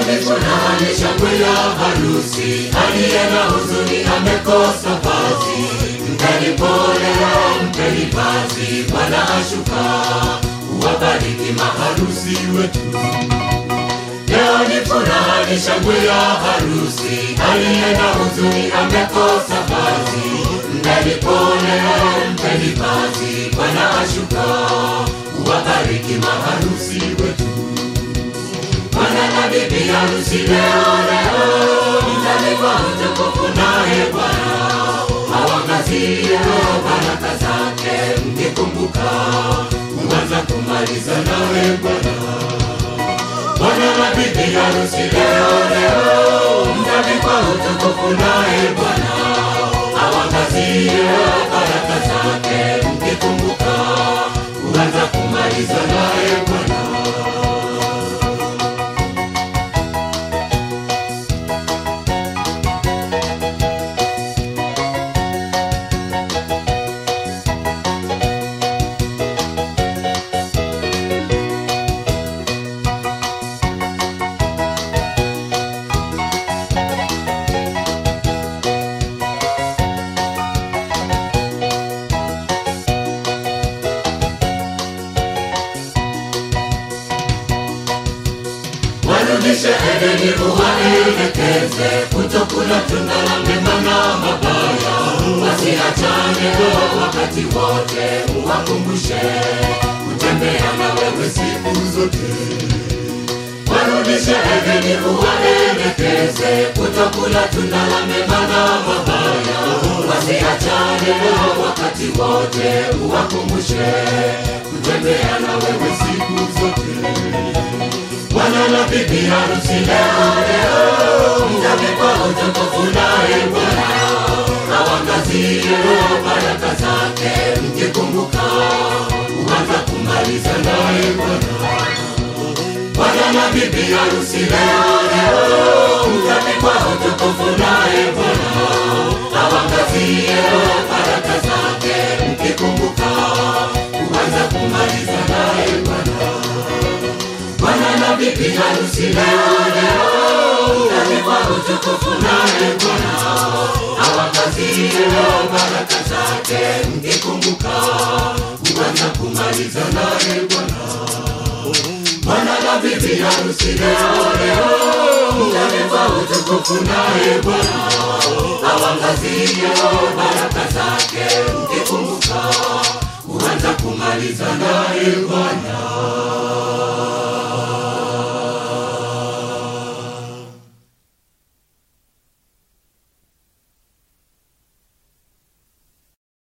ni furaha ni shangwe ya harusi, aliye na huzuni amekosa vazi. Mpeni pole, mpeni vazi, Bwana ashuka, uwabariki maharusi wetu. Leo ni furaha ni shangwe ya harusi, aliye na huzuni amekosa vazi. Mpeni pole, mpeni vazi, Bwana ashuka, uwabariki maharusi wetu. Bwana na bibi harusi leo leo, mtalikwa utukufu naye Bwana awangazie baraka zake, mkikumbuka kuanza kumaliza nawe Bwana. Bwana na bibi harusi leo leo, mtalikwa utukufu naye Bwana awangazie baraka zake, mkikumbuka kuanza kumaliza naye Bwana. warudishe Edeni, uwaelekeze kutokula tunda la mema na mabaya, wasiachane wakati wote, uwakumbushe kutembea na wewe siku zote. Warudishe Edeni, uwaelekeze kutokula tunda la mema na mabaya, wasiachane wakati wote, uwakumbushe kutembea na wewe siku zote. Bwana na bibi harusi leo leo, mtavikwa utukufu naye Bwana awangazie baraka zake, mkikumbuka kuanza kumaliza naye Bwana. Bwana na bibi harusi leo leo, mtavikwa utukufu naye Bwana awangazie baraka zake, mkikumbuka kuanza kumaliza naye Bwana. Bwana na bibi harusi leo leo, mtavikwa utukufu naye Bwana awangazie baraka zake, mkikumbuka kuanza kumaliza naye Bwana. Bwana na bibi harusi leo leo, mtavikwa utukufu naye Bwana awangazie baraka zake, mkikumbuka kuanza kumaliza naye Bwana.